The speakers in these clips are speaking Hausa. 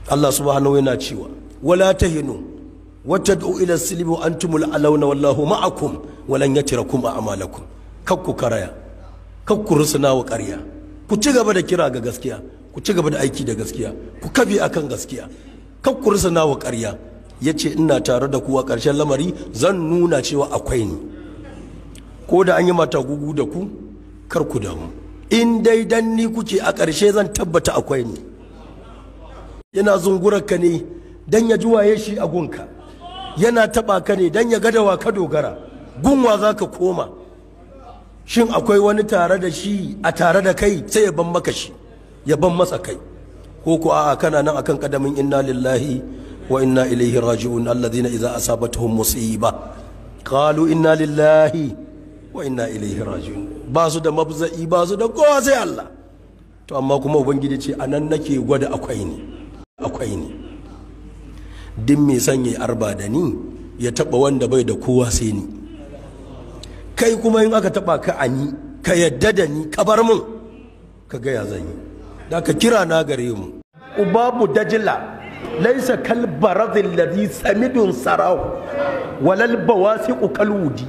Allah subhanahu yana cewa wala tahinu watad'u ila silmi wa antumul alawna wallahu ma'akum walan yatirakum a'malakum kakku karaya kakku rusuna wa ƙarya ku ci gaba da kira ga gaskiya ku ci gaba da aiki da gaskiya ku kafe akan gaskiya kakku rusuna wa ƙarya yace ina tare da ku a ƙarshen lamari zan nuna cewa akwai ni ko da an yi mata gugu da ku kar ku damu in dai dan ni kuke a ƙarshe zan tabbata akwai ni yana zungurar ka ne dan ya ji waye shi a gunka yana taba ka ne dan ya ga da wa ka dogara gunwa za ka koma shin akwai wani tare da shi a tare da kai sai ya ban maka shi ya ban masa kai ko ko a'a kana nan akan kadamin inna lillahi wa inna ilaihi raji'un alladhina idza asabatuhum musiba qalu inna lillahi wa inna ilaihi raji'un ba su da mabza'i ba su da kowa sai Allah to amma kuma ubangiji ce anan nake gwada akwai ni akwai ni din mai sanya arba da ni ya taba wanda bai da kowa sai ni kai kuma in aka taba ka ani ka yadda da ni ka bar mun ka ga ya zan yi da ka kira na gare mu ubabu dajila laisa kal baradil ladhi samidun sarahu walal bawasiqu kal wudi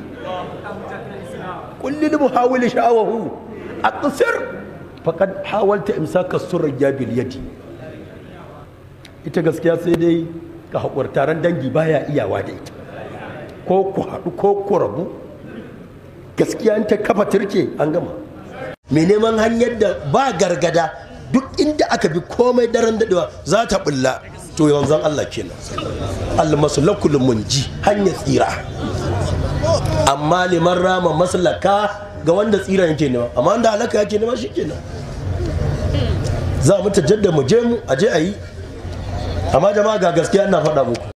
kulli muhawil sha'awahu aqsir faqad hawalta imsaka surya bil yadi ita gaskiya sai dai ka haƙurtaran dangi baya iyawa da ita ko ku haɗu ko ku rabu gaskiya ta kafa turke an gama mai neman hanyar da ba gargada duk inda aka bi komai daren daɗewa za ta bulla to yanzan Allah kenan almasulakul munji hanyar tsira amma liman rama maslaka ga wanda tsira yake nema amma wanda halaka yake nema shi kenan za mu ta jadda mu je mu a je a yi amma jama'a ga gaskiya ina faɗa muku